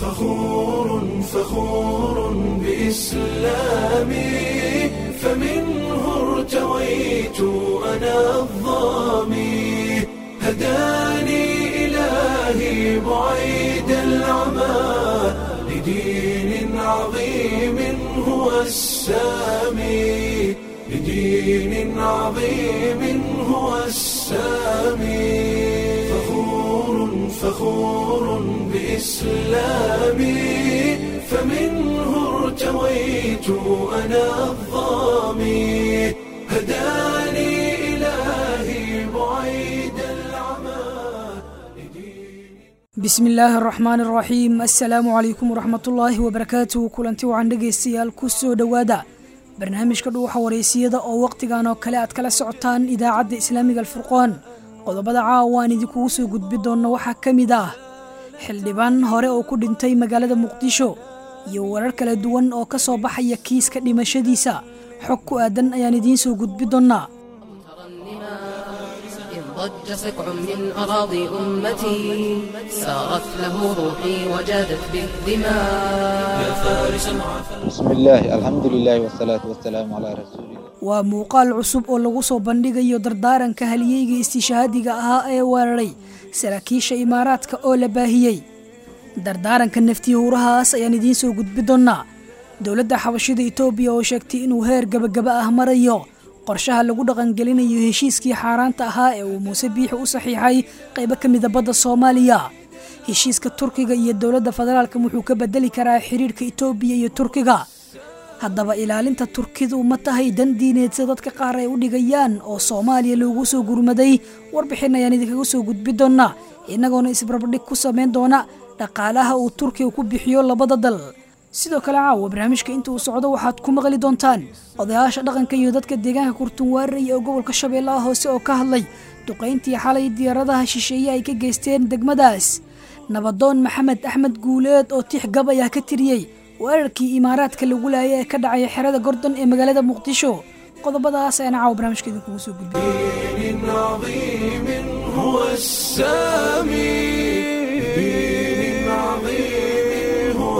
فخور فخور بإسلامي فمنه ارتويت أنا الظامي هداني إلهي بعيد العمى لدين عظيم هو السامي لدين عظيم هو السامي فخور فخور بإسلامي فمنه ارتويت أنا الظامي هداني إلهي بعيد العمى bismi illaahi araxmaan araxiim assalaamu calaykum waraxmatullaahi wabarakaatuhu kulanti wacan dhegaystayaal ku soo dhowaada barnaamijka dhuuxa wareysiyada oo wakhtigan oo kale aad kala socotaan idaacadda islaamiga alfurqoon qodobada caawa aan idinkugu soo gudbi doonno waxaa ka mid ah xildhibaan hore oo ku dhintay magaalada muqdisho iyo warar kala duwan oo ka soo baxaya kiiska dhimashadiisa xog ku aadan ayaan idiin soo gudbi doonnaa إذ ضج سقع من أراضي أمتي سارت له روحي وجادت بالدماء بسم الله الحمد لله والصلاة والسلام على رسول الله waa muuqaal cusub oo lagu soo bandhigayo dardaaranka haliyeyga istiishahaadiga ahaa ee weeraray saraakiisha imaaraadka oo la baahiyey dardaaranka naftii hurahaas ayaan idiin soo gudbi doonnaa dowladda xabashida itoobiya oo sheegtay inuu heer gabagaba ah marayo qorshaha lagu dhaqangelinayo heshiiskii xaaraanta ahaa ee uu muuse biixi u saxiixay qaybo ka mida badda soomaaliya heshiiska turkiga iyo dowladda federaalka wuxuu ka bedeli karaa xiriirka itoobiya iyo turkiga haddaba ilaalinta turkidu ma tahay dan diineed sida dadka qaar ay u dhigayaan oo soomaaliya loogu soo gurmaday warbixin ayaan idinkaga soo gudbi doonnaa innagoona isbarbardhig ku samayn doona dhaqaalaha uu turkiga ku bixiyo labada dal sidoo kale caawa barnaamijka inta uu socdo waxaad ku maqli doontaan odayaasha dhaqanka iyo dadka deegaanka kurtunwaarey ee gobolka shabeellaha hoose oo ka hadlay duqayntii xalay diyaaradaha shisheeye ay ka geysteen degmadaas nabadoon maxamed axmed guuleed oo tix gab ayaa ka tiriyey weerarkii imaaraadka lagu laayay ee ka dhacaya xerada gordon ee magaalada muqdisho qodobadaas ayaan caawa barnaamijka idinkugu soo gudbiyey دين عظيم هو السامي دين عظيم هو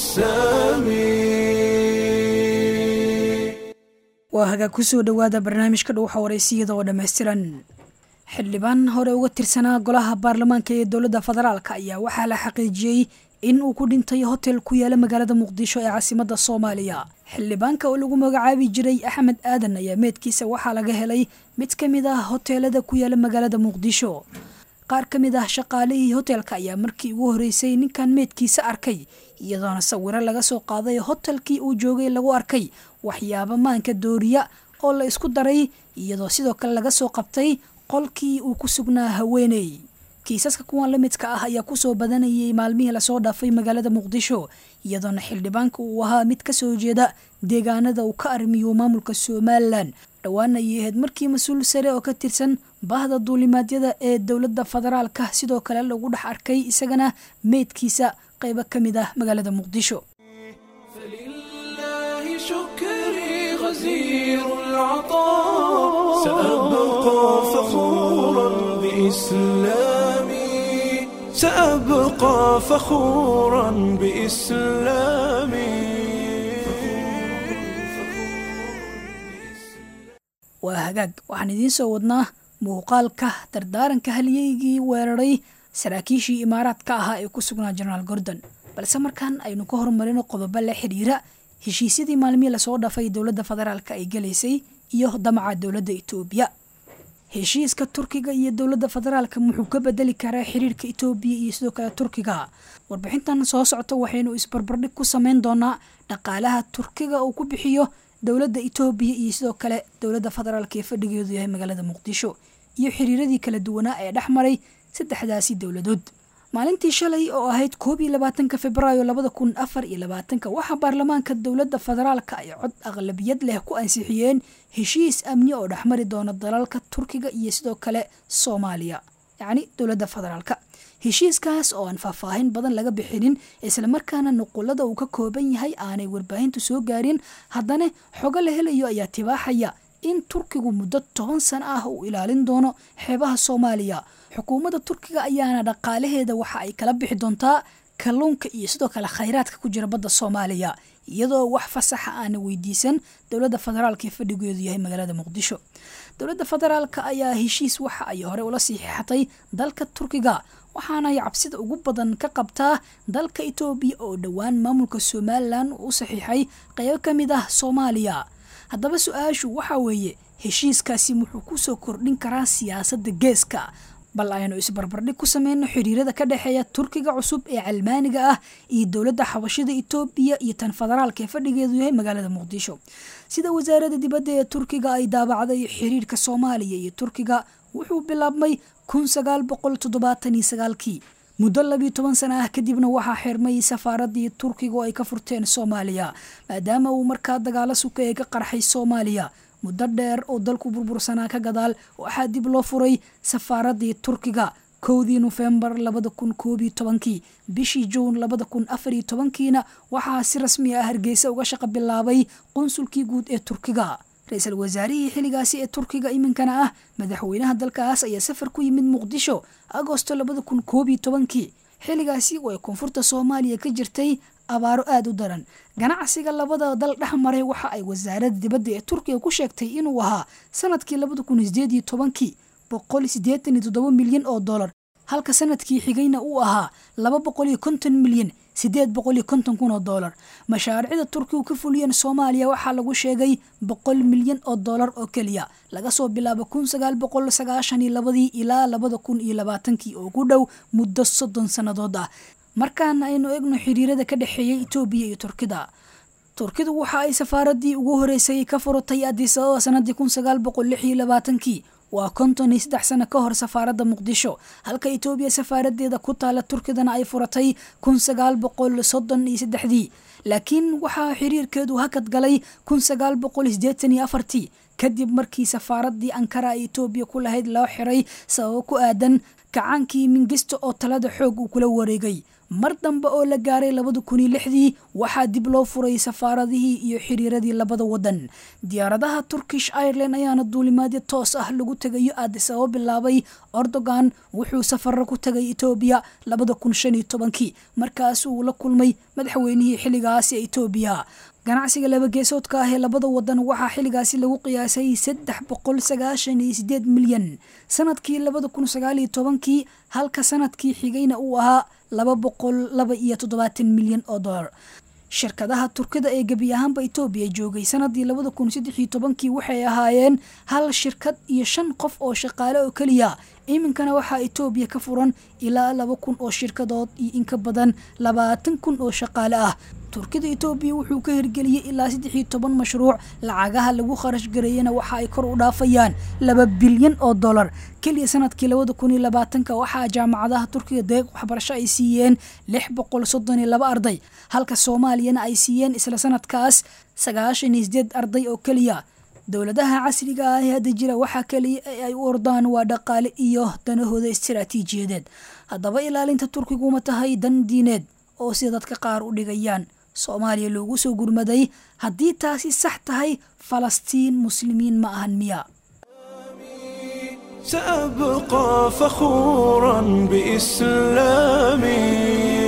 السامي waa hagaag ku soo dhowaada barnaamijka dhuuxa wareysiyada oo dhammaystiran xildhibaan hore uga tirsanaa golaha baarlamaanka ee dowladda federaalka ayaa waxaa la xaqiijiyey in uu ku dhintay hotel ku yaala magaalada muqdisho ee caasimadda soomaaliya xildhibaanka oo lagu magacaabi jiray axmed aadan ayaa meedkiisa waxaa laga helay mid ka mid ah hoteelada ku yaala magaalada muqdisho qaar ka mid ah shaqaalihii hotelka ayaa markii ugu horeysay ninkan meedkiisa arkay iyadoona sawiro laga soo qaaday hotelkii uu joogay lagu arkay waxyaabo maanka dooriya oo la isku daray iyadoo sidoo kale laga soo qabtay qolkii uu ku sugnaa haweeney kiisaska kuwan la midka ah ayaa kusoo badanayay maalmihii lasoo dhaafay magaalada muqdisho iyadoona xildhibaanka uu ahaa mid ka soo jeeda deegaanada uu ka arrimiyo maamulka somalilan dhowaan ayay ahayd markii mas-uul sare oo ka tirsan bahda duulimaadyada ee dowladda federaalka sidoo kale lagu dhex arkay isagana meydkiisa qaybo ka mid ah magaalada muqdisho فلله شكري غزير العطاء سأبقى فخورا بإسلامي سأبقى فخورا بإسلامي waa hagaag waxaan idiin soo wadnaa muuqaalka dardaaranka halyeygii weeraray saraakiishii imaaraadka ahaa ee ku sugnaa jenaraal gordon balse markaan aynu ka hormarino qodobo la xidhiira heshiisyadii maalmihii lasoo dhafay dowladda federaalka ay galaysay iyo damaca dowladda itoobiya heshiiska turkiga iyo dowladda federaalka wuxuu ka bedeli karaa xiriirka itoobiya iyo sidoo kale turkiga warbixintan soo socota waxaynu isbarbardhig ku sameyn doonaa dhaqaalaha turkiga uu ku bixiyo dowladda itoobiya iyo sidoo kale dowladda federaalka ee fadhigeedu yahay magaalada muqdisho iyo xiriiradii kala duwanaa ee dhex maray saddexdaasi dowladood maalintii shalay oo ahayd koob iyo labaatanka februaayo labada kun afar iyo labaatanka waxaa baarlamaanka dowladda federaalka ay cod aqlabiyad leh ku ansixiyeen heshiis amni oo dhexmari doona dalalka turkiga iyo sidoo kale soomaaliya yacni dowladda federaalka heshiiskaas oo aan faahfaahin badan laga bixinin islamarkaana nuqulada uu ka kooban yahay aanay warbaahintu soo gaarin haddana xogo la helayo ayaa tibaaxaya in turkigu muddo toban sano ah uu ilaalin doono xeebaha soomaaliya xukuumadda turkiga ayaana dhaqaalaheeda waxa ay kala bixi doontaa kalluunka iyo sidoo kale khayraadka ku jira badda soomaaliya iyadoo wax fasaxa aana weydiisan dowladda federaalka ee fadhigeedu yahay magaalada muqdisho dowladda federaalka ayaa heshiis waxa ay hore ula siixatay dalka turkiga waxaana ay cabsida ugu badan ka qabtaa dalka etoobiya oo dhowaan maamulka somalilan uu u saxiixay qeybo ka mid ah soomaaliya haddaba su-aashu waxaa weeye heshiiskaasi wuxuu kusoo kordhin karaa siyaasadda geeska bal aynu isbarbardhig ku sameyno xiriirada ka dhexeeya turkiga cusub ee calmaaniga ah iyo dowladda xabashida etoobiya iyo tan federaalka ee fadhigeedu yahay magaalada muqdisho sida wasaaradda dibadda ee turkiga ay daabacday xiriirka soomaaliya iyo turkiga wuxuu bilaabmay kun sagaal boqol toddobaatan iyo sagaalkii muddo labiyo toban sana ah kadibna waxaa xirmay safaaradii turkiga oo ay ka furteen soomaaliya maadaama uu markaa dagaalo suka ee ka qarxay soomaaliya muddo dheer oo dalku burbursanaa ka gadaal waxaa dib loo furay safaaradii turkiga kowdii nofembar labada kun koob iyo tobankii bishii juun labada kun afar iyo tobankiina waxaa si rasmi ah hargeysa uga shaqo bilaabay qunsulkii guud ee turkiga ra-iisul wasaarihii xilligaasi ee turkiga iminkana ah madaxweynaha dalkaas ayaa safar ku yimid muqdisho agosto labada kun koob iyo tobankii xilligaasi oo ay koonfurta soomaaliya ka jirtay abaaro aada u daran ganacsiga labada dal dhex maray waxa ay wasaaradda dibadda ee turkiga ku sheegtay inuu ahaa sanadkii labada kun sideed iyo tobankii boqol siddeetan iyo toddoba milyan oo dollar halka sanadkii xigayna uu ahaa laba boqol iyo konton milyan siddeed boqol iyo konton kun oo dollar mashaariicda turkigu ka fuliyeen soomaaliya waxaa lagu sheegay boqol milyan oo dollar oo keliya laga soo bilaabo kun sagaal boqol sagaashan iyo labadii ilaa labada kun iyo labaatankii oo ku dhow muddo soddon sannadood ah markaana aynu egno xiriirada ka dhexeeyay etoobiya iyo turkida turkidu waxa ay safaaradii ugu horeysay ka furatay addis ababa sanadii kun sagaal boqol lix iyo labaatankii waa konton iyo saddex sano ka hor safaaradda muqdisho halka etoobiya safaaradeeda ku taala turkidana ay furatay kun sagaal boqol soddon iyo saddexdii laakiin waxaa xiriirkeedu hakad galay kun sagaal boqol siddeetan iyo afartii kadib markii safaaradii ankara ee etoobiya ku lahayd loo xiray sababo ku aadan kacaankii mingisto oo talada xoog uu kula wareegay mar dambe oo la gaaray labada kun iyo lixdii waxaa dib loo furay safaaradihii iyo xiriiradii labada wadan diyaaradaha turkish ireland ayaana duulimaadyo toos ah lagu tegayo addis ababa bilaabay erdogan wuxuu safaro ku tegay etoobiya labada kun shan iyo tobankii markaas uu la kulmay madaxweynihii xilligaasi ee etoobiya ganacsiga laba geesoodka ah ee labada wadan waxaa xilligaasi lagu qiyaasay saddex boqol sagaashan iyo sideed milyan sanadkii labada kun sagaal iyo tobankii halka sanadkii xigayna uu ahaa laba boqol laba iyo toddobaatan milyan oo dollar shirkadaha turkida ee gebi ahaanba etoobiya joogay sanadii labada kun saddex iyo tobankii waxay ahaayeen hal shirkad iyo shan qof oo shaqaale oo keliya iminkana waxaa etoobiya ka furan ilaa laba kun oo shirkadood iyo in ka badan labaatan kun oo shaqaale ah turkida etoobiya wuxuu ka hirgeliyey ilaa saddex iyo toban mashruuc lacagaha lagu kharash gareeyana waxa ay kor u dhaafayaan laba bilyan oo dollar keliya sanadkii labada kun iyo labaatanka waxaa jaamacadaha turkiga deeq waxbarasho ay siiyeen lix boqol soddon iyo laba arday halka soomaaliyana ay siiyeen isla sanadkaas sagaashan iyo sideed arday oo keliya dowladaha casriga ah ee hadda jira waxaa keliya ee ay u ordaan waa dhaqaale iyo danahooda istiraatiijiyadeed haddaba ilaalinta turkigu ma tahay dan diineed oo sida dadka qaar u dhigayaan soomaaliya loogu soo gurmaday haddii taasi sax tahay falastiin muslimiin ma ahan miya سأبقى فخورا بإسلامي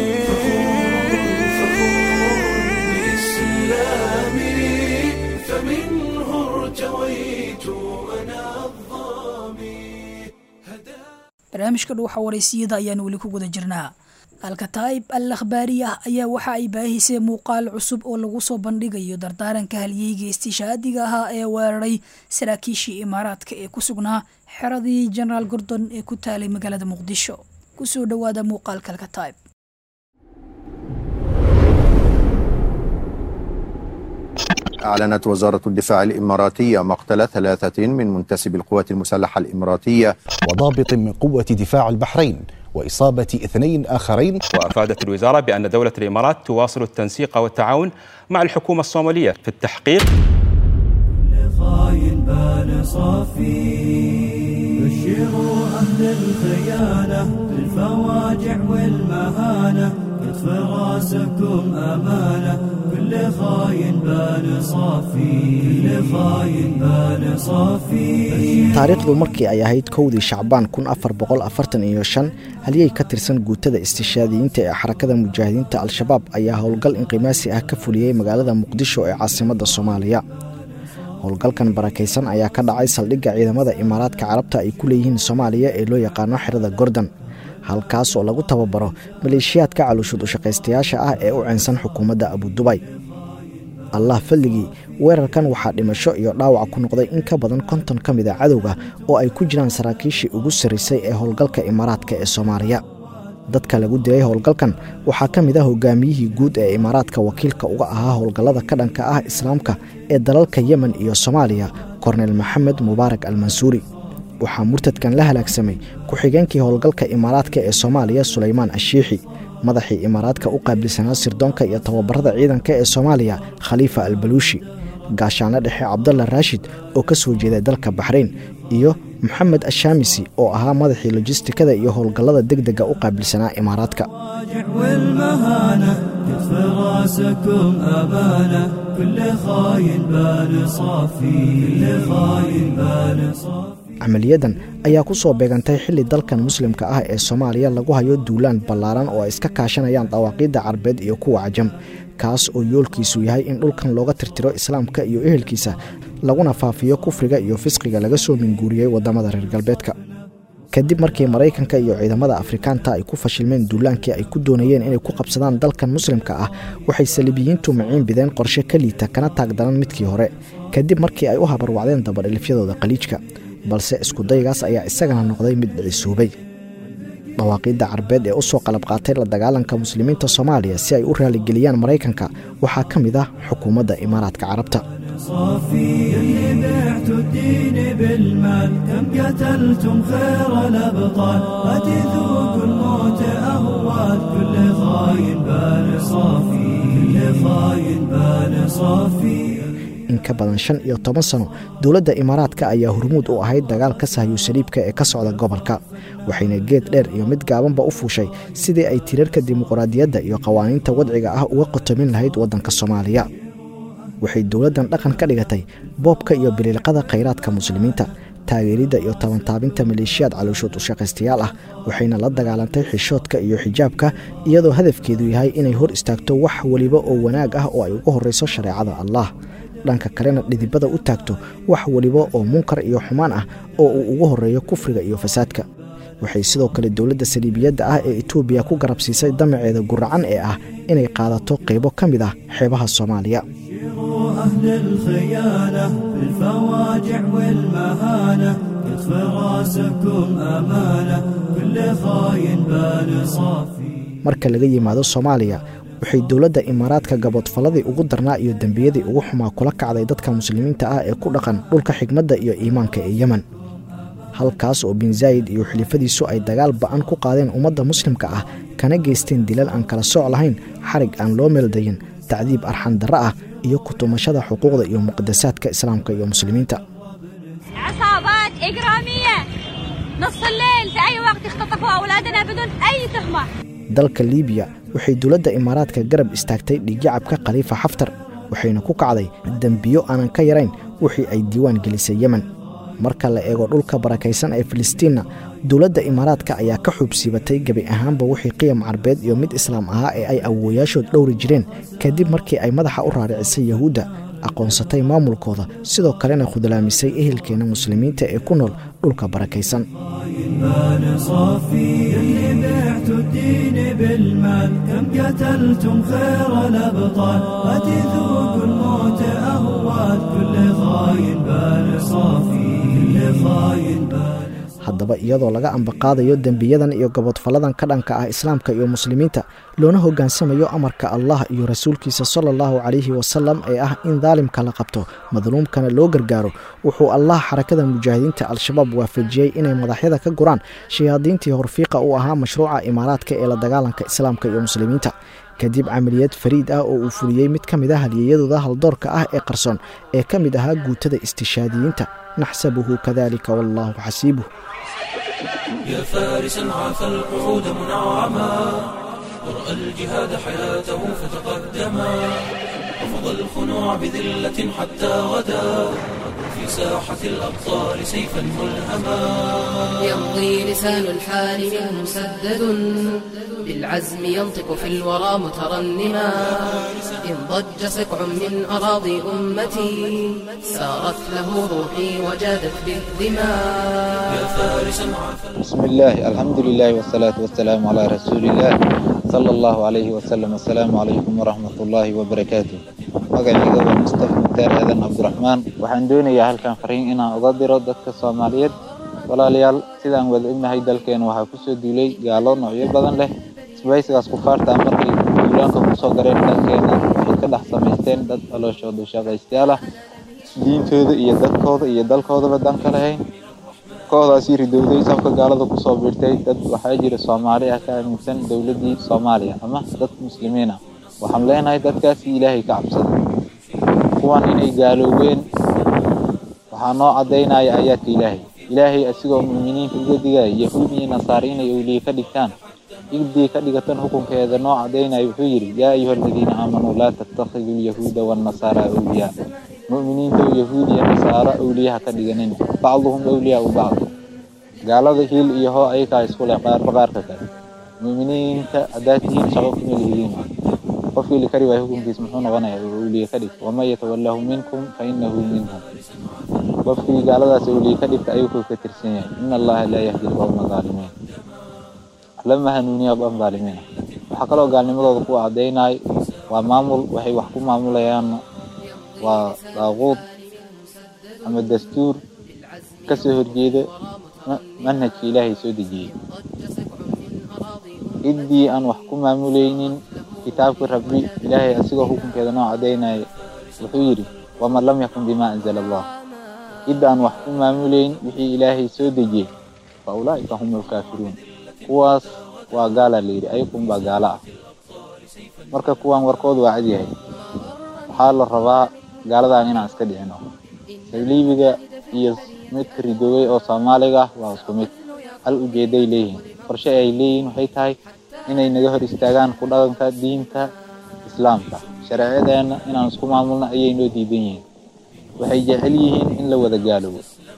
فمنه ارتويت أنا الظامي barnaamijka dhuuxa waraysiyada ayaan weli ku guda jirnaa alkataa'ib al akhbaari ah ayaa waxa ay baahisay muuqaal cusub oo lagu soo bandhigayo dardaaranka halyeyga istishaadiga ahaa ee weeraray saraakiishii imaaraadka ee ku sugnaa xeradii jenaraal gordon ee ku taalay magaalada muqdisho kusoo dhowaada muuqaalka alkataa'ib أعلنت وزارة الدفاع الإماراتية مقتل ثلاثة من منتسبي القوات المسلحة الإماراتية وضابط من قوة دفاع البحرين وإصابة اثنين آخرين وافادت الوزاره بان دوله الامارات تواصل التنسيق والتعاون مع الحكومه الصوماليه في التحقيق خاين بال صافي بشروا أهل الخيانة بالفواجع والمهانة قد يطفي راسكم أمانة كل خاين بان صافي كل خاين بان صافي taariikhdu markii ay ahayd kowdii shacbaan kun afar boqol afartan iyo shan halyey ka tirsan guutada istishaadiyiinta ee xarakada mujaahidiinta al-shabaab ayaa howlgal inqimaasi ah ka fuliyey magaalada muqdisho ee caasimadda soomaaliya howlgalkan barakaysan ayaa ka dhacay saldhigga ciidamada imaaraadka carabta ay ku leeyihiin soomaaliya ee loo yaqaano xerada gordon halkaas oo lagu tababaro maleeshiyaadka caluushud ushaqaystayaasha ah ee u ceensan xukuumadda abudubay allah fadligii weerarkan waxaa dhimasho iyo dhaawac ku noqday in ka badan konton ka mid a cadowga oo ay ku jiraan saraakiishii ugu sarraysay ee howlgalka imaaraadka ee soomaaliya dadka lagu dilay howlgalkan waxaa ka mid ah hogaamiyihii guud ee imaaraadka wakiilka uga ahaa howlgallada ka dhanka ah islaamka ee dalalka yemen iyo soomaaliya kornel maxamed mubaarak almansuuri waxaa murtadkan la halaagsamay ku-xigeenkii howlgalka imaaraadka ee soomaaliya sulaymaan ashiixi madaxii imaaraadka u qaabilsanaa sirdoonka iyo tababarada ciidanka ee soomaaliya khaliifa albaluushi gaashaanle dhexe cabdalla raashid oo ka soo jeeday dalka baxrayn iyo moxamed ashaamisi oo ahaa madaxii lojistikada iyo howlgallada degdega u qaabilsanaa imaaraadka الراجع والمهانة يطفي راسكم أمانة كل خاين بان صافي كل خاين بان صافي camaliyadan ayaa ku soo beegantay xilli dalkan muslimka ah ee soomaaliya lagu hayo duulaan ballaaran oo ay iska kaashanayaan dawaaqiidda carbeed iyo kuwa cajam kaas oo yoolkiisu yahay in dhulkan looga tirtiro islaamka iyo ehelkiisa laguna faafiyo kufriga iyo fisqiga laga soo minguuriyey waddamada reer galbeedka kadib markii maraykanka iyo ciidamada afrikaanta ay ku fashilmeen duulaankii ay ku doonayeen inay ku qabsadaan dalkan muslimka ah waxay saliibiyiintu maciin bideen qorshe ka liita kana taag daran midkii hore kadib markii ay u habarwacdeen dabadhilifyadooda qaliijka balse iskudaygaas ayaa isagana noqday mid dhicisuubay dhawaaqiidda carbeed ee u soo qalab qaatay la dagaalanka muslimiinta soomaaliya si ay u raaligeliyaan maraykanka waxaa ka mid ah xukuumadda imaaraadka carabta صافي اللي بعتوا الدين بالمال كم قتلتم خير الأبطال لا تذوقوا الموت أهوال كل خاين بال صافي كل خاين بال صافي in ka badan shan iyo toban sano dowladda imaaraadka ayaa hormuud u ahayd dagaalka sahyu saliibka ee ka socda gobolka waxayna geed dheer iyo mid gaabanba u fuushay sidii ay tirarka dimuqraadiyadda iyo qawaaniinta wadciga ah uga qotomin lahayd waddanka soomaaliya waxay dowladdan dhaqan ka dhigatay boobka iyo biliilqada khayraadka muslimiinta taageeridda iyo tabantaabinta maleeshiyaad calooshood ushaqaystayaal ah waxayna la dagaalantay xishoodka iyo xijaabka iyadoo hadafkeedu yahay inay hor istaagto wax weliba oo wanaag ah oo ay ugu horrayso shareecada allah dhanka kalena dhidibada u taagto wax weliba oo munkar iyo xumaan ah oo uu ugu horreeyo kufriga iyo fasaadka waxay sidoo kale dowladda saliibiyadda ah ee etoobiya ku garabsiisay damaceeda guracan ee ah inay qaadato qaybo ka mid ah xeebaha soomaaliya شيروا أهل الخيانة بالفواجع والمهانة يطفي راسكم أمانة كل خاين بال صافي marka laga yimaado soomaaliya waxay dowladda imaaraadka gaboodfalladii ugu darnaa iyo dembiyadii ugu xumaa kula kacday dadka muslimiinta ah ee ku dhaqan dhulka xigmadda iyo iimaanka ee yemen halkaas oo bin zaayid iyo xilifadiisu ay dagaal ba'an ku qaadeen ummadda muslimka ah kana geysteen dilal aan kala sooc lahayn xarig aan loo meeldayin tacdiib arxan darro ah iyo kutumashada xuquuqda iyo muqadasaadka islaamka iyo muslimiinta عصابات إجرامية نص الليل في أي وقت اختطفوا أولادنا بدون أي تهمة dalka liibiya waxay dowladda imaaraadka garab istaagtay dhiigyacabka khaliifa xaftar waxayna ku kacday dembiyo aanan ka yarayn wixii ay diiwaan gelisay yemen marka la eego dhulka barakaysan ee filistiinna dowladda imaaraadka ayaa ka xuubsiibatay gebi ahaanba wixii qiyam carbeed iyo mid islaam ahaa ee ay awooyaashood dhowri jireen kadib markii ay madaxa u raaricisay yahuudda aqoonsatay maamulkooda sidoo kalena khudlaamisay ehelkeena muslimiinta ee ku nool dhulka barakaysan بال صافي اللي بعتوا الدين بالمال كم قتلتم خير الأبطال لا تذوقوا الموت أهوال كل خاين بال صافي كل خاين بال haddaba iyadoo laga ambaqaadayo dembiyadan iyo gabodfalladan ka dhanka ah islaamka iyo muslimiinta loona hoggaansamayo amarka allah iyo rasuulkiisa sala allahu calayhi wasalam ee ah in daalimka la qabto madluumkana loo gargaaro wuxuu allah xarakada mujaahidiinta al-shabaab waafajiyey inay madaxyada ka guraan shayaadiintii horfiiqa u ahaa mashruuca imaaraadka ee la dagaalanka islaamka iyo muslimiinta kadib camaliyad fariid ah oo uu fuliyey mid ka mid ah halyeeyadooda haldoorka ah ee qarsoon ee ka mid ahaa guutada istishaadiyiinta naxsabuhu kadalika wallaahu xasiibuh يا فارسا عاف القعود منعما ورأى الجهاد حياته فتقدما رفض الخنوع بذلة حتى غدا في ساحة الأبطال سيفا ملهما يمضي لسان الحال منه مسدد بالعزم ينطق في الورى مترنما إن ضج سكع من أراضي أمتي سارت له روحي وجادت بالدماء يا فارسا عافى بسم الله الحمد لله والصلاة والسلام على رسول الله صلى الله عليه وسلم السلام عليكم ورحمة الله وبركاته magacayga waa mustafa muktaar aadan cabdiraxmaan waxaan doonayaa halkan fariin inaan uga diro dadka soomaaliyeed walaalayaal sidaan wada ognahay dalkeena waxaa kusoo duulay gaalo noocyo badan leh isbaysigaas kufaarta markay duulaanka kusoo gareen dalkeena waxay ka dhex samaysteen dad calooshooda shaqaystayaal ah diintooda iyo dadkooda iyo dalkoodaba dan ka lahayn kooxdaasi ridowday safka gaalada kusoo biirtay dad waxaa jira soomaali ah ka aaminsan dowladdii soomaaliya ama dad muslimiin ah waxaan leenahay dadkaasi ilaahay ka cabsada kuwan inay gaaloobeen waxaa noo caddaynaya aayaadka ilaahay ilaahay asigoo muuminiinta uga digaya yahuud iyo nasaare inay owliye ka dhigtaan igdii ka dhigatan xukunkeeda noo caddaynaya wuxuu yidhi yaa ayuha aladiina aamanuu laa tattakhiduu lyahuuda waannasaara awliyaa mu'miniinta yahuud iyo nasaaro awliyaha ka dhiganin bacduhum awliyaa u bacd gaalada hiil iyo hoo ayakaa isku leh qaarba qaarka kale mu'miniinta haddaad tihiin shaqo kuma lihiliin qofkii la kari waayo hukunkiis muxuu noqonayaa oo awliye ka dhigta waman yatawallahu minkum fa innahu minhum qofkii gaaladaas awliye ka dhigta ayuu ka tirsan yahay ina allaha laa yahdi alqawma zaalimiin lama hanuuniya qom zaalimiina waxaa kaloo gaalnimadooda ku caddaynay waa maamul waxay wax ku maamulayaan waa daaquud ama dastuur ka soo horjeeda manhajka ilaahay soo dejiyey ciddii aan wax ku maamulaynin kitaabka rabbi ilaahay asigoo xukunkeeda noo caddaynaya wuxuu yidhi waman lam yakun bimaa anzala allah cidda aan wax ku maamulayn wixii ilaahay soo dejiyey fa ulaa'ika hum alkaafiruun kuwaas waa gaala la yidhi ayakun baa gaala ah marka kuwan warkooda waa cad yahay waxaa la rabaa gaaladan inaan iska dhicino saliibiga iyo midka ridoobay oo soomaaliga ah waa isku mid hal ujeeday leeyihiin qorshe ay leeyihiin waxay tahay inay naga hor istaagaan ku dhaqanka diinta islaamka shareecadeena inaan isku maamulno ayay noo diidan yihiin waxay jecel yihiin in la wada gaaloobo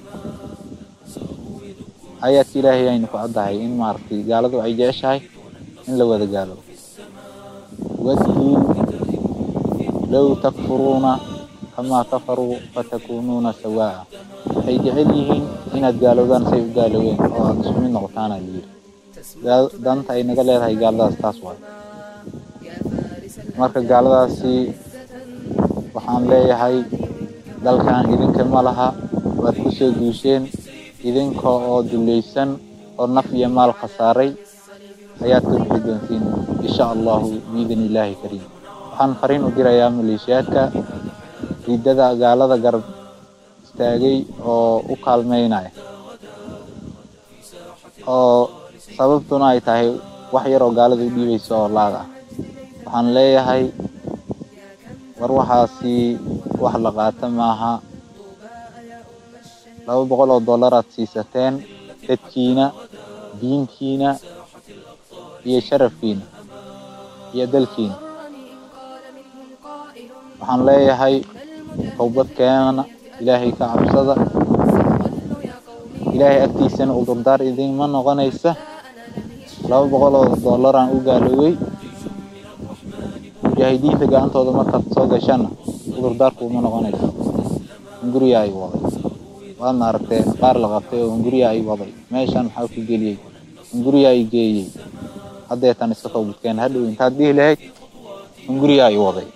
aayaadka ilaahay aynu ku caddahay in maaragtay gaaladu ay jeceshahay in la wada gaaloobo waduu low takfuruuna kamaa kafaruu fatakuunuuna sawaa'a waxay jecel yihiin inaad gaalowdaan say u gaaloobeen oo aad isku mid noqotaana la yidhi danta ay naga leedahay gaaladaas taas waay marka gaaladaasi waxaan leeyahay dalkan idinka ma laha waad ku soo duusheen idinka oo dulaysan oo naf iyo maal khasaaray ayaad ka bixi doontiin insha allahu biidn illaahi kariim waxaan fariin u dirayaa maleeshiyaadka riddada gaalada garab istaagay oo u kaalmeynaya oo sababtuna ay tahay wax yar oo gaalada u dhiibayso oo laag ah waxaan leeyahay war waxaasi wax la qaata maaha laba boqol oo dollaraad siisateen dadkiina diintiina iyo sharafkiina iyo dalkiina waxaan leeyahay towbad keenana ilaahay ka cabsada ilaahay agtiisana udurdaar idinma noqonaysa laba boqol oo dollaraan u gaaloobay mujaahidiinta gacantooda markaad soo gashana udurdaarku uma noqonayso hunguriya ay waday waadna aragtee qaar la qabtay oo hunguriya ay waday meeshan maxaa ku geliyey hunguriya ay geeyey haddeetan iska towbadkeen hadhow intaad dhihi lahayd hunguriya ay waday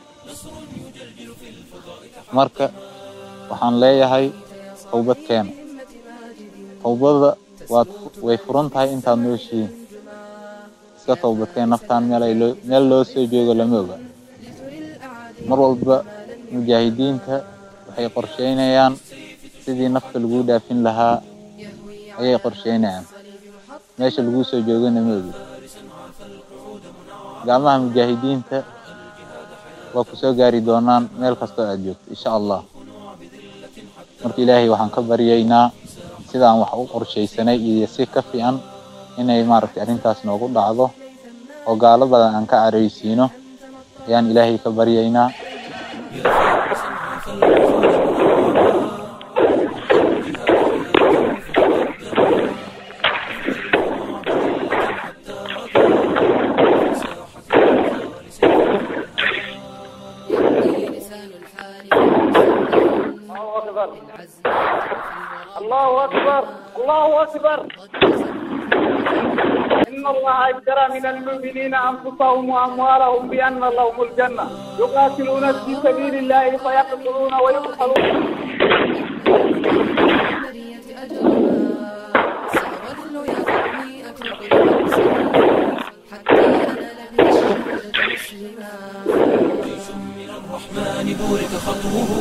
marka waxaan leeyahay towbad keena towbada waad way furan tahay intaad nooshihiin iska towbadkeen naftaan meel ay loo meel loo soo joogo lama oga mar walba mujaahidiinta waxay qorsheynayaan sidii nafta lagu dhaafin lahaa ayay qorsheynayaan meesha lagu soo joogana ma ogi gacmaha mujaahidiinta waa ku soo gaari doonaan meel kastoo aad joogto insha allah marka ilaahay waxaan ka baryaynaa sidaan wax u qorshaysanay iyo si ka fiican inay maaragtay arrintaas noogu dhacdo oo gaalo badan aan ka caraysiino ayaan ilaahay ka baryaynaa الله أكبر الله أكبر إن الله اشترى من المؤمنين أنفسهم وأموالهم بأن لهم الجنة يقاتلون في سبيل الله فيقتلون ويقتلون الرحمن بورك خطوه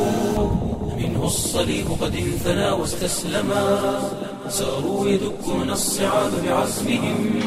منه الصليب قد انثنى واستسلما ساروا يدكون الصعاب بعزمهم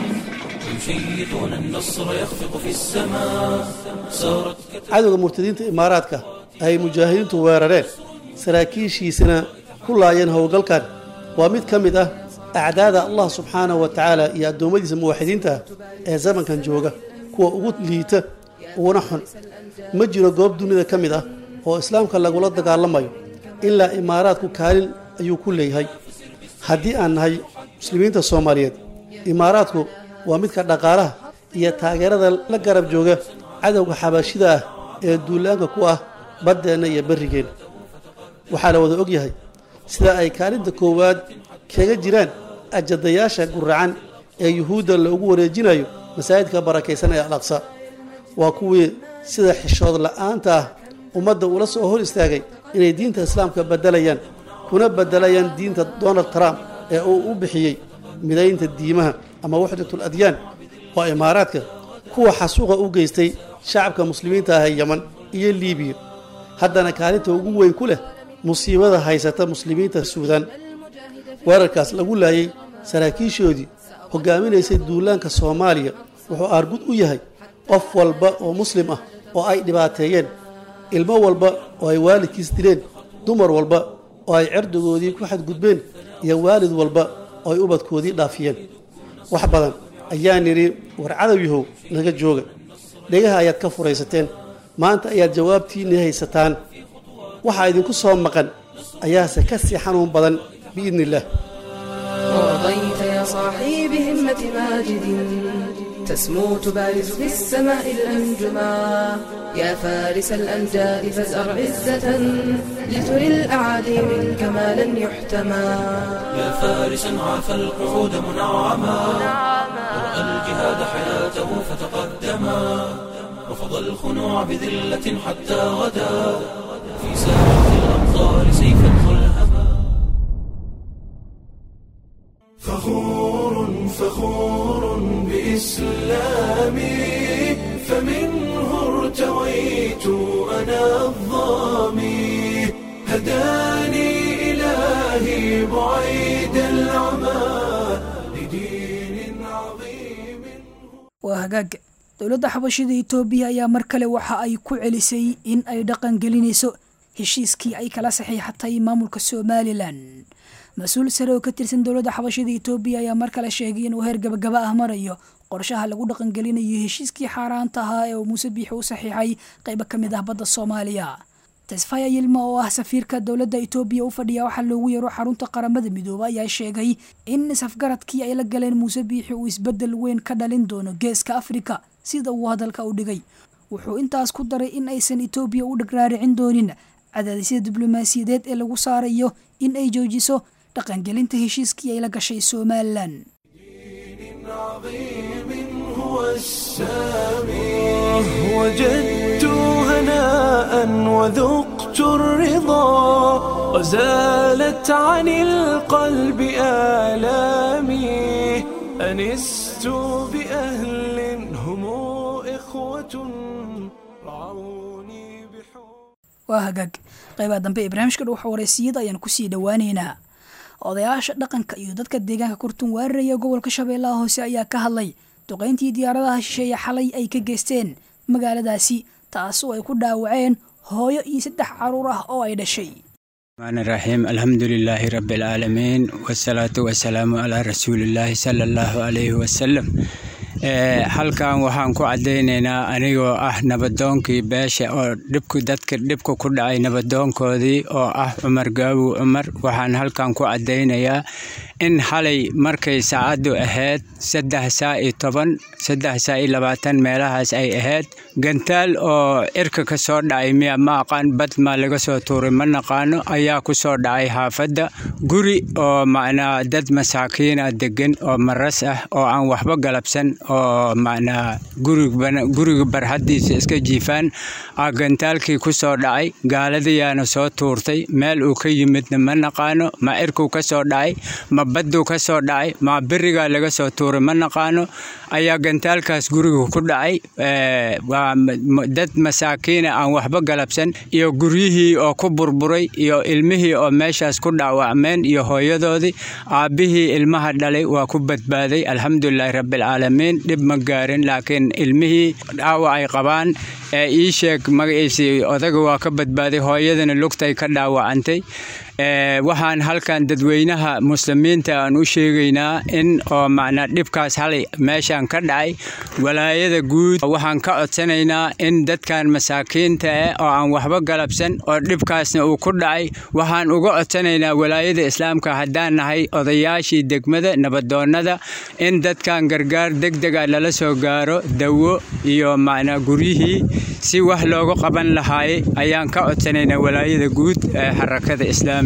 ويشيطون النصر يخفق في السماء سارت cadowga murtadiinta imaaraadka ay mujaahidiintu weerareen saraakiishiisana ku laayeen howlgalkan waa mid ka mid ah acdaada allah subxaanahu wa tacaala iyo addoommadiisa muwaxidiinta ah ee zamankan jooga kuwa ugu liita uguna xun ma jiro goob dunida ka mid ah oo islaamka lagula dagaalamayo ilaa imaaraadku kaalin ayuu ku leeyahay haddii aan nahay muslimiinta soomaaliyeed imaaraadku waa midka dhaqaalaha iyo taageerada la garab jooga cadowga xabaashida ah ee duulaanka ku ah baddeenna iyo berrigeenna waxaa la wada ogyahay sida ay kaalinta koowaad kaga jiraan ajadayaasha guracan ee yuhuudda loogu wareejinayo masaajidka barakaysan ee al aqsa waa kuwii sida xishood la'aanta ah ummadda ula soo hor istaagay inay diinta islaamka beddelayaan kuna beddelayaan diinta donald trump ee uu u bixiyey midaynta diimaha ama waxdatul adyaan waa imaaraadka kuwa xasuuqa u geystay shacabka muslimiinta ah ee yeman iyo liibiya haddana kaalinta ugu weyn ku leh musiibada haysata muslimiinta suudaan weerarkaas lagu laayay saraakiishoodii hogaaminaysay duulaanka soomaaliya wuxuu aargud u yahay qof walba oo muslim ah oo ay dhibaateeyeen ilmo walba oo ay waalidkiis dileen dumar walba oo ay cirdigoodii ku xadgudbeen iyo waalid walba oo ay ubadkoodii dhaafiyeen wax badan ayaa nidhi war cadow yahow naga jooga dhegaha ayaad ka furaysateen maanta ayaad jawaabtiinii haysataan waxaa idinku soo maqan ayaase ka sii xanuun badan biidni illaah ورضيت يا صاحي بهمة ماجد تسمو تبارز في السماء الأنجما يا فارس الأمجاد فازأر عزة لتري الأعادي منك ما لن يحتمى يا فارسا عاف القعود منعما ورأى الجهاد حياته فتقدما رفض الخنوع بذلة حتى غدا في ساحة الأبطال سيفا ملهما فخور فخور بإسلامي فمنه ارتويت أنا الظامي هداني إلهي بعيد العمى لدين عظيم waa hagaag dowladda xabashida itoobiya ayaa mar kale waxa ay ku celisay in ay dhaqan gelinayso heshiiskii ay kala saxiixatay maamulka somalilan mas-uul sare oo ka tirsan dowladda xabashida itoobiya ayaa mar kale sheegay inuu heer gabagaba ah marayo qorshaha lagu dhaqangelinayo heshiiskii xaaraanta ahaa ee uu muuse biixi u saxiixay qaybo ka mid ah badda soomaaliya tesfaya yilma oo ah safiirka dowladda itoobiya u fadhiya waxaa loogu yeero xarunta qaramada midoobe ayaa sheegay in safgaradkii ay la galeen muuse biixi uu isbeddel weyn ka dhalin doono geeska afrika sida uu hadalka u dhigay wuxuu intaas ku daray in aysan itoobiya u dhagraaricin doonin cadaadisyada diblomaasiyadeed ee lagu saarayo in ay joojiso dhaqangelinta heshiiskii ay la gashay somalilan عظيم هو السامي وجدت هناء وذقت الرضا وزالت عن القلب آلامي أنست بأهل هم إخوة رعوني بحب waa hagaag qaybaha dambe ee barnaamijka dhuuxa wareysiyada ayaan kusii dhowaaneynaa odayaasha dhaqanka iyo dadka deegaanka kurtun weeraraya gobolka shabeellaha hoose ayaa ka hadlay duqayntii diyaaradaha shisheeye xalay ay ka geysteen magaaladaasi taas oo ay ku dhaawaceen hooyo iyo saddex caruur ah oo ay dhashay الرحمن الرحيم الحمد لله رب العالمين والصلاة والسلام على رسول الله صلى الله عليه وسلم halkan waxaan ku caddaynaynaa anigoo ah nabadoonkii beesha oo dhibku dadka dhibka ku dhacay nabadoonkoodii oo ah cumar gaabow cumar waxaan halkan ku caddaynayaa in xalay markay saacaddu ahayd saddex saa iyo toban saddex saa iyo labaatan meelahaas ay ahayd gantaal oo cirka ka soo dhacay miya ma aqaan bad maa laga soo tuuray ma naqaano ayaa ku soo dhacay xaafadda guri oo macnaa dad masaakiina degan oo maras ah oo aan waxba galabsan oo macnaa guriga barxaddiisa iska jiifaan aa gantaalkii ku soo dhacay gaaladayaana soo tuurtay meel uu ka yimidna ma naqaano ma cirkuu ka soo dhacay ma badduu ka soo dhacay ma berigaa laga soo tuuray ma naqaano ayaa gantaalkaas guriga ku dhacay waa dad masaakiina aan waxba galabsan iyo guryihii oo ku burburay iyo ilmihii oo meeshaas ku dhaawacmeen iyo hooyadoodii aabbihii ilmaha dhalay waa ku badbaaday alxamdulilaahi rabbilcaalamiin dhib ma gaarin laakiin ilmihii dhaawac ay qabaan ee ii sheeg magaciisii odaga waa ka badbaaday hooyadana lugtay ka dhaawacantay waxaan halkan dadweynaha muslimiinta aan u sheegaynaa in oo macnaa dhibkaas halay meeshaan ka dhacay walaayada guud waxaan ka codsanaynaa in dadkan masaakiinta ah oo aan waxba galabsan oo dhibkaasna uu ku dhacay waxaan uga codsanaynaa walaayada islaamka haddaan nahay odayaashii degmada nabadoonnada in dadkan gargaar degdega lala soo gaaro dawo iyo macnaa guryihii si wax looga qaban lahaay ayaan ka codsanaynaa walaayada guud ee xarakada islaamiga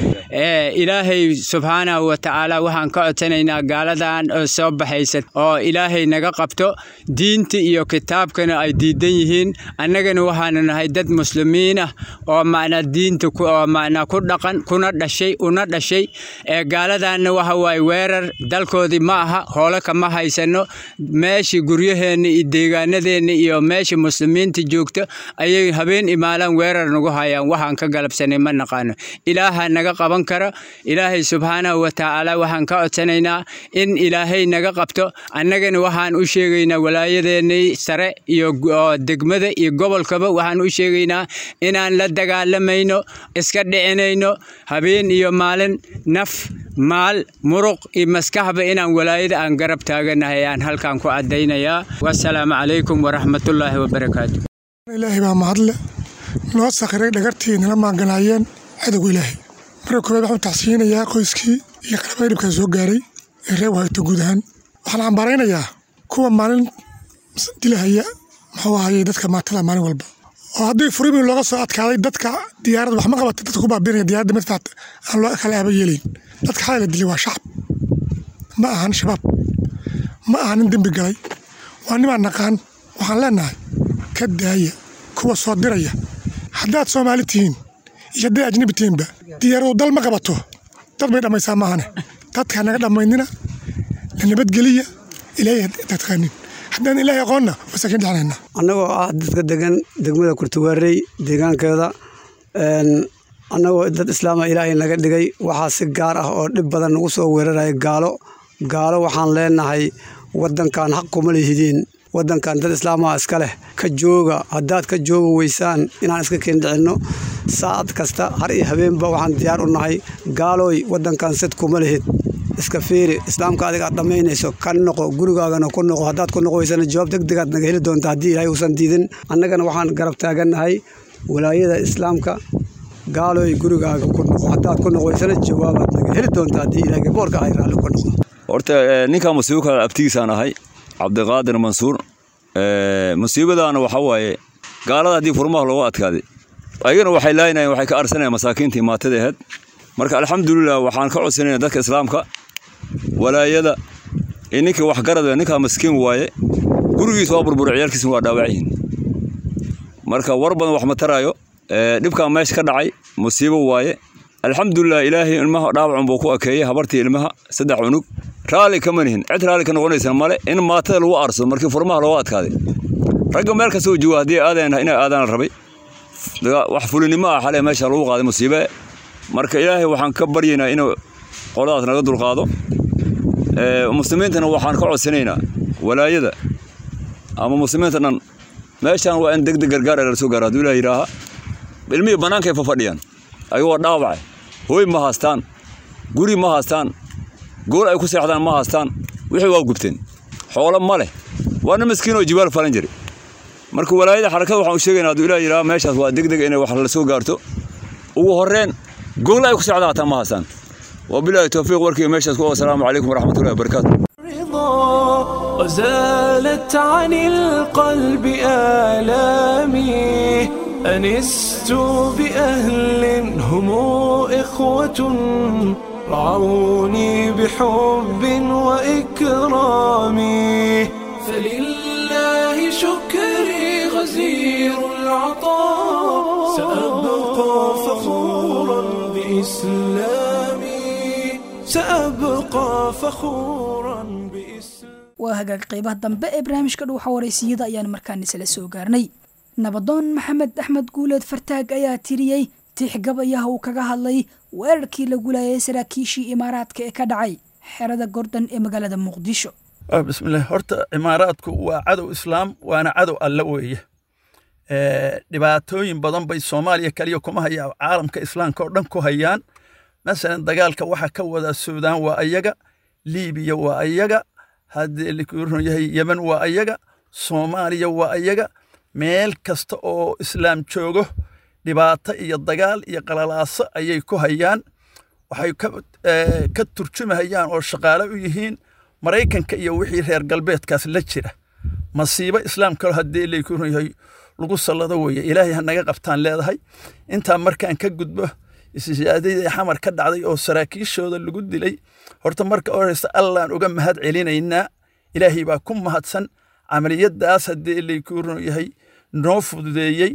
ilaahay subxaanahu wa tacaala waxaan ka codsanaynaa gaaladan oo soo baxaysa oo ilaahay naga qabto diinta iyo kitaabkana ay diidan yihiin annagana waxaanu nahay dad muslimiin ah oo macnaa diinta oo macnaa ku dhaqan kuna dhashay una dhashay ee gaaladanna waxa waaye weerar dalkoodii ma aha hoolo kama haysano meeshii guryaheenna iyo deegaanadeenna iyo meeshii muslimiinta joogta ayay habeen imaalaan weerar nagu hayaan waxaan ka galabsanay ma naqaano ilaaha naga qaban kara ilaahay subxaanahu wa tacaala waxaan ka codsanaynaa in ilaahay naga qabto annagana waxaan u sheegaynaa walaayadeennii sare iyo degmada iyo gobolkaba waxaan u sheegaynaa inaan la dagaalamayno iska dhicinayno habeen iyo maalin naf maal muruq iyo maskaxba inaan walaayada aan garab taaganahay ayaan halkan ku caddaynayaa wasalaamu calaykum waraxmatullaahi wabarakaatu ilaahay baa mahadle noo sakhiray dhagartii nala maanganaayeen cadowga ilaahay marka koowaad waxaan tacsiinayaa qoyskii iyo qarabada dhibkaa soo gaaray ee reer wahayto guud ahaan waxaan cambaaraynayaa kuwa maalin dilahaya muxuu ahayey dadka maatada maalin walba oo haddii furibi looga soo adkaaday dadka diyaarad wax ma qabata dadka ku baabinaya diyaaradda madfacta aan loo kala aaba yeelayn dadka xalay la dilay waa shacab ma ahan shabaab ma aha nin dembi galay waa nimaan naqaan waxaan leenahay ka daaya kuwa soo diraya haddaad soomaali tihiin iyo hadday ajnabi tihiinba diyaaradu dal ma qabato dad bay dhammaysaa maahane dadka naga dhammaynina la nabadgeliya ilaahay taqaanin haddaan ilaahay aqoonna wasaakin dhexnayna annagoo ah dadka degan degmada kurtuwaarey deegaankeeda annagoo dad islaama ilaahay naga dhigay waxaa si gaar ah oo dhib badan nagu soo weeraraya gaalo gaalo waxaan leenahay waddankan xaq kuma lihidiin waddankan dad islaamaha iska leh ka jooga haddaad ka jooga weysaan inaan iska keendhicinno saacad kasta har iyo habeenba waxaan diyaar u nahay gaalooy waddankan sad kuma lihid iska fiiri islaamka adiga aad dhammaynayso ka noqo gurigaagana ku noqo haddaad ku noqo weysana jawaab degdegaad naga heli doonta haddii ilaahay uusan diidin annagana waxaan garab taagannahay walaayada islaamka gaalooy gurigaaga ku noqo haddaad ku noqo weysana jawaabaad naga heli doonta haddii ilaahay boorka ay raalli ku noqdo horta ninka musiibka abtigiisaan ahay cabdiqaadir mansuur musiibadaana waxa waaye gaalada haddii furmaha looga adkaaday ayagana waxay laaynayen waxay ka arsanayaan masaakiintii maatada aheyd marka alxamdulilah waxaan ka codsanayna dadka islaamka walaayada iyo ninkii waxgarad ninkaa maskiin waaye gurigiisa waa burbura ciyaalkiisna waa dhaawacyihin marka war badan wax ma taraayo dhibkaa meesha ka dhacay musiibo waaye alxamdulilah ilaahay ilmaha dhaawacun buu ku akeeyey habartii ilmaha saddex cunug raalli kama nihin cid raalli ka noqonaysa male in maatada lagu aarsado markii furmaha looga adkaaday ragga meel kastoo jooga haddii aadeen inay aadaan rabay wax fulinimo ah xale meesha lagu qaaday musiibe marka ilaahay waxaan ka baryaynaa inuu qoladaas naga dulqaado muslimiintana waxaan ka codsanaynaa walaayada ama muslimiinta dhan meeshaan waa in degdeg gargaar lala soo gaaro hadduu ilaah yidhaaha ilmihii bannaankay fafadhiyaan ayagoo dhaawacay hooy ma haastaan guri ma haastaan gool ay ku seexdaan ma haastaan wixii waa gubteen xoolo ma leh waana maskiin oo jibaal falan jiray marka walaayada xarakada waxaan u sheegaynaa hadduu ilaah yidhaha meeshaas waa degdeg inay wax la soo gaarto ugu horreen gool ay ku socdaa hataa ma hasaan wabilaahi towfiiq warkiiga meeshaas ku asalaamu calaykum waraxmatullahi wabarakaatu وزالت عن القلب آلامي أنست بأهل هم إخوة رعوني بحب وإكرام فلله شكري غزير العطاء سأبقى فخورا بإسلامي سأبقى فخورا بإسلامي waa hagaag qaybaha dambe ee barnaamijka dhuuxa waraysiyada ayaan markaan isla soo gaarnay nabadoon maxamed axmed guuleed fartaag ayaa tiriyey tixgabayaha uu kaga hadlay weerarkii lagu laayay saraakiishii imaaraadka ee ka dhacay xerada gordon ee magaalada muqdisho bismillaah horta imaaraadku waa cadow islaam waana cadow alle weeye dhibaatooyin badan bay soomaaliya kaliya kuma hayaan caalamka islaamka oo dhan ku hayaan masalan dagaalka waxa ka wada suudaan waa ayaga liibiya waa ayaga haddii lakuuran yahay yemen waa ayaga soomaaliya waa ayaga meel kasta oo islaam joogo dhibaato iyo dagaal iyo qalalaaso ayay ku hayaan waxay ka turjumahayaan oo shaqaale u yihiin maraykanka iyo wixii reer galbeedkaas la jira masiibo islaamka haddii lakuuran yahay lagu sallado weeye ilaahay ha naga qabtaan leedahay intaa markaan ka gudbo isyaadadii xamar ka dhacday oo saraakiishooda lagu dilay horta marka horeysa allaan uga mahad celinaynaa ilaahay baa ku mahadsan camaliyadaas haddii laykuuran yahay noo fududeeyey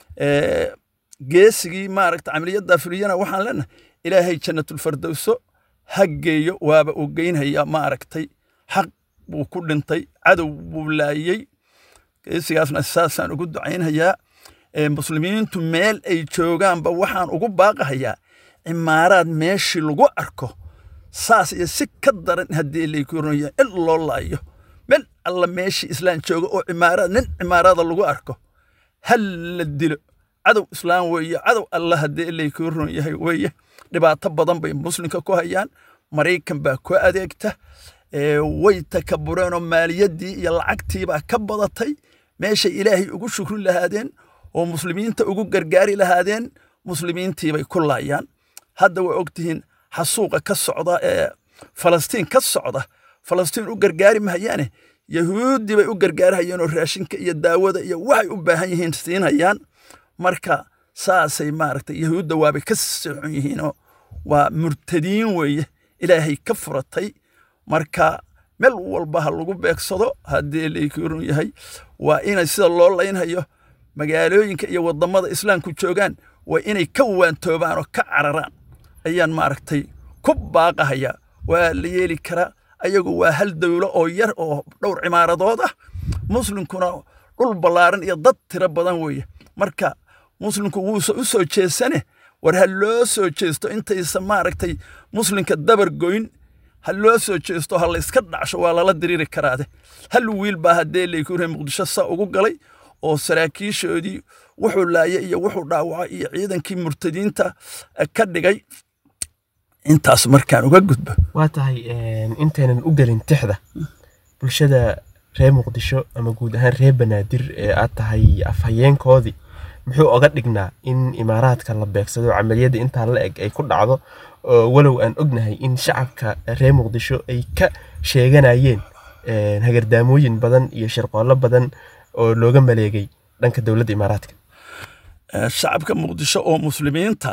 geesigii maaragta camaliyaddaa fuliyana waxaan leenahay ilaahay jannatulfardowso ha geeyo waaba uu geynhayaa maaragtay xaq buu ku dhintay cadow buu laayey geesigaasna saasaan ugu ducaynhayaa muslimiintu meel ay joogaanba waxaan ugu baaqahayaa cimaaraad meeshii lagu arko saas iyo si ka daran haddii laykuuranya in loo laayo meel alla meeshii islaan jooga oo cimaaraad nin cimaaraada lagu arko hal la dilo cadow islaam weeye cadow alla haddii laykuuran yahay weeye dhibaato badan bay muslimka ku hayaan maraykan baa ku adeegta way takabureenoo maaliyaddii iyo lacagtiibaa ka badatay meeshay ilaahay ugu shukri lahaadeen oo muslimiinta ugu gargaari lahaadeen muslimiintiibay ku laayaan hadda way ogtihiin xasuuqa ka socda ee falastiin ka socda falastiin u gargaari mahayaane yahuuddii bay u gargaarhayeen oo raashinka iyo daawada iyo waxay u baahan yihiin siinayaan marka saasay maaragtay yahuudda waabay ka socon yihiinoo waa murtadiin weeye ilaahay ka furatay marka meel walba ha lagu beegsado haddii laykurun yahay waa inay sida loo laynhayo magaalooyinka iyo wadamada islaamku joogaan waa inay ka waantoobaan oo ka cararaan ayaan maaragtay ku baaqahayaa waa la yeeli karaa ayagu waa hal dowlo oo yar oo dhowr cimaaradood ah muslimkuna dhul ballaaran iyo dad tiro badan weeye marka muslimku wuuse u soo jeesane war ha loo soo jeesto intaysa maaragtay muslimka dabar goyn ha loo soo jeesto ha layska dhacsho waa lala diriiri karaade hal wiil baa haddee laykure muqdisho saa ugu galay oo saraakiishoodii wuxuu laaya iyo wuxuu dhaawacay iyo ciidankii murtadiinta ka dhigay intaas markaan uga gudbo waa tahay intaynan u gelin tixda bulshada reer muqdisho ama guud ahaan reer banaadir ee aad tahay afhayeenkoodii muxuu oga dhignaa in imaaraadka la beegsado camaliyadda intaa la eg ay ku dhacdo walow aan ognahay in shacabka reer muqdisho ay ka sheeganayeen hagardaamooyin badan iyo shirqoollo badan oo looga maleegay dhanka dowladda imaaraadka shacabka muqdisho oo muslimiinta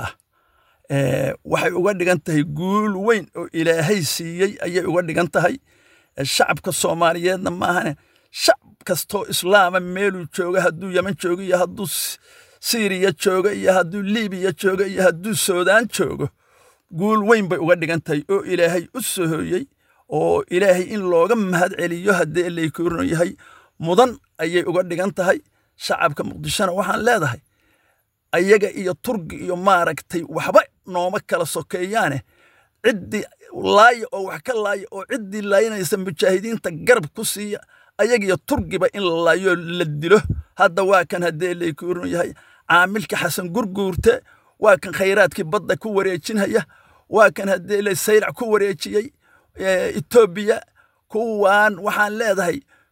ah waxay uga dhigan tahay guul weyn oo ilaahay siiyey ayay uga dhigan tahay shacabka soomaaliyeedna maahane shacab kastoo islaama meeluu jooga hadduu yeman joogo iyo hadduu siiriya joogo iyo hadduu liibiya joogo iyo hadduu suudaan joogo guul weyn bay uga dhigan tahay oo ilaahay u sohoyey oo ilaahay in looga mahad celiyo haddii laykuurno yahay mudan ayay uga dhigan tahay shacabka muqdishona waxaan leedahay ayaga iyo turgi iyo maaragtay waxba nooma kala sokeeyaane ciddii laaya oo wax ka laaya oo ciddii laayinaysa mujaahidiinta garab ku siiya ayagiyo turgiba in la laayo la dilo hadda waa kan haddee laykuurno yahay caamilka xasan gurguurte waa kan khayraadkii badda ku wareejinhaya waa kan haddee saylac ku wareejiyey etoobiya kuwaan waxaan leedahay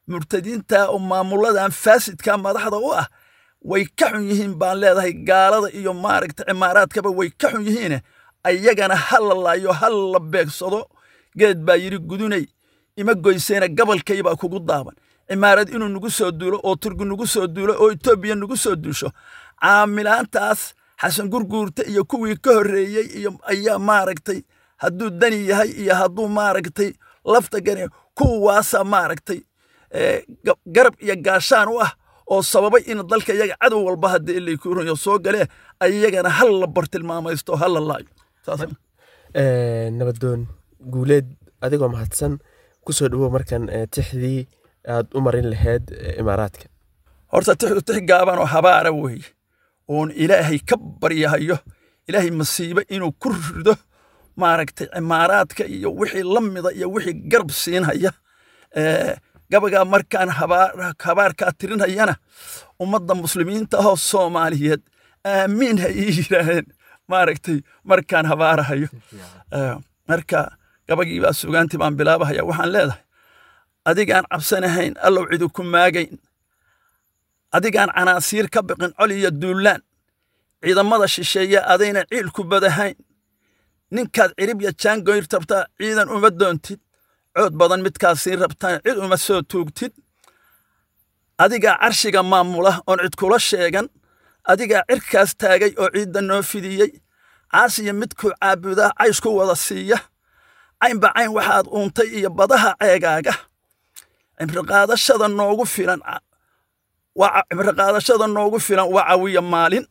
murtadiinta oo maamuladan faasidka madaxda u ah way ka xun yihiin baan leedahay gaalada iyo maaragta cimaaraadkaba way ka xun yihiine ayagana ha la laayo ha la beegsado geed baa yidhi gudunay ima goyseena gabalkaybaa kugu daaban cimaarad inuu nagu soo duulo oo turki nagu soo duulo oo etoobiya nagu soo duusho caamilaantaas xasan gurguurta iyo kuwii ka horreeyey iyo ayaa maaragtay hadduu dani yahay iyo hadduu maaragtay lafta gani kuwaasa maaragtay garab iyo gaashaan u ah oo sababay in dalka iyaga cadow walba haddii ilaykuurayo soo galee ayagana hal la bartilmaamaysto ha la laayo nabadoon guuleed adigoo mahadsan kusoo dhawow markan tixdii aad u marin lahayd imaaraadka horta tixdu tix gaaban oo habaara weeye oon ilaahay ka baryahayo ilaahay masiibe inuu ku rido maaragtay cimaaraadka iyo wixii la mida iyo wixii garab siinhaya gabagaa markaan habaarkaa tirinhayana ummadda muslimiinta ahoo soomaaliyeed aamiin ha ii yidhaaheen maaragtay markaan habaarahayo marka gabagii baa sugaantii baan bilaabahaya waxaan leedahay adigaan cabsanahayn allow cidu ku maagayn adigaan canaasiir ka biqin col iyo duullaan ciidamada shisheeye adayna ciil ku badahayn ninkaad cirib ya jaangoyr rabtaa ciidan uma doontid cood badan midkaad siin rabtaan cid uma soo tuugtid adigaa carshiga maamula oon cid kula sheegan adigaa cirkaas taagay oo ciidda noo fidiyey caasiya midkuu caabudaa cays ku wada siiya caynba cayn waxaad uuntay iyo badaha ceegaaga cimriqaadashada noogu filan cimriqaadashada noogu filan waa cawiya maalin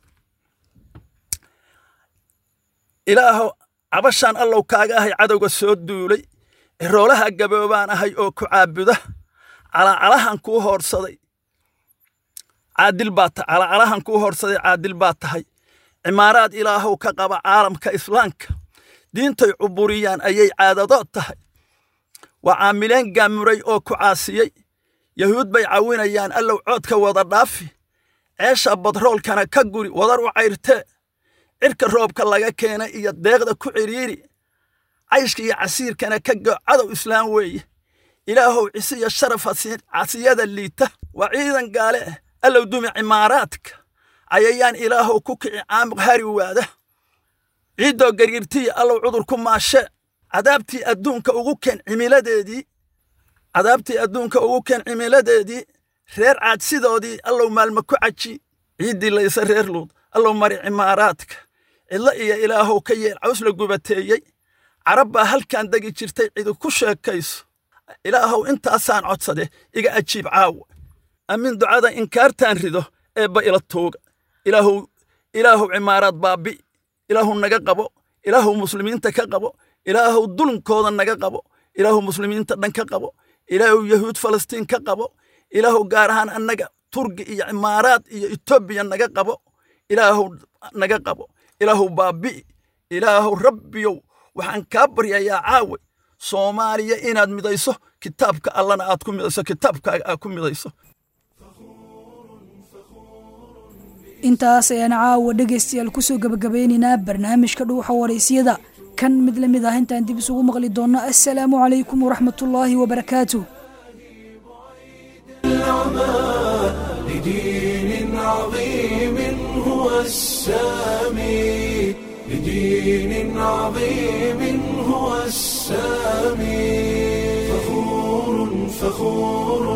ilaahow cabashaan allow kaaga ahay cadowga soo duulay ciroolaha gaboobaan ahay oo ku caabuda calacalahan kuu hoorsaday caadil baa calacalahan kuu hoorsaday caadil baa tahay cimaaraad ilaahow ka qaba caalamka islaamka diintay cuburiyaan ayay caadadood tahay waa caamileen gaamuray oo ku caasiyey yahuud bay cawinayaan allow coodka wada dhaafi ceesha badroolkana ka guri wadar u cayrtee cirka roobka laga keena iyo deeqda ku cidhiiri cayshka iyo casiirkana ka go cadow islaam weeye ilaahow cisiya sharaf casiyada liita waa ciidan gaale ah allow dumi cimaaraadka cayayaan ilaahow ku kici caamiq hari waada ciiddoo gariirtiya allow cudur ku maashe cadaabtii adduunka ugu keen cimiladeedii cadaabtii adduunka ugu keen cimiladeedii reer caadsidoodii allow maalma ku caji ciiddii laysa reer luud allow mari cimaaraadka cidlo iyo ilaahow ka yeel caws la gubateeyey carab baa halkan degi jirtay cidi ku sheekayso ilaahow intaasaan codsade iga ajiib caawa amin ducada inkaartaan rido eebba ila tuuga ilaahow ilaahow cimaaraad baabi ilaahow naga qabo ilaahow muslimiinta ka qabo ilaahow dulmkooda naga qabo ilaahow muslimiinta dhan ka qabo ilaahow yahuud falastiin ka qabo ilaahow gaar ahaan annaga turgi iyo cimaaraad iyo etoobiya naga qabo ilaahow naga qabo ilaahow baabi'i ilaahow rabbiyow waxaan kaa baryayaa caawe soomaaliya inaad midayso kitaabka allana aad ku midayso kitaabkaaga aad ku midayso intaas ayaan caawa dhegaystayaal kusoo gabagabeynaynaa barnaamijka dhuuxa waraysyada kan mid la mid ah intaan dib isugu maqli doonno assalaamu calaykum waraxmatullaahi wabarakaatuh لدين عظيم هو السامي لدين عظيم هو السامي فخور فخور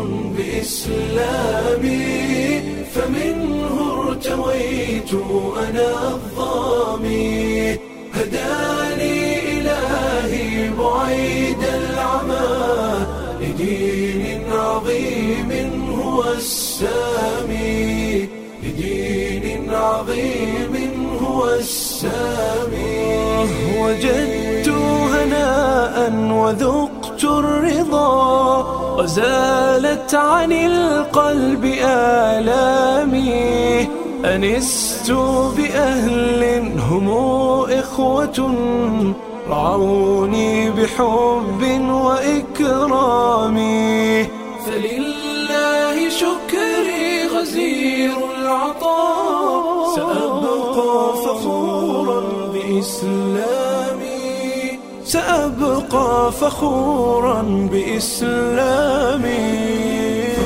بإسلامي فمنه ارتويت أنا الظامي هداني إلهي بعيد العمى لدين عظيم هو السامي لدين عظيم هو السامي وجدت هناء وذقت الرضا وزالت عن القلب آلامي أنست بأهل هم إخوة رعوني بحب وإكرام فلله شكري غزير العطاء سأبقى فخورا بإسلامي سأبقى فخورا بإسلامي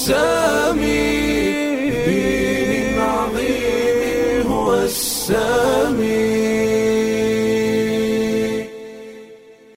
السامي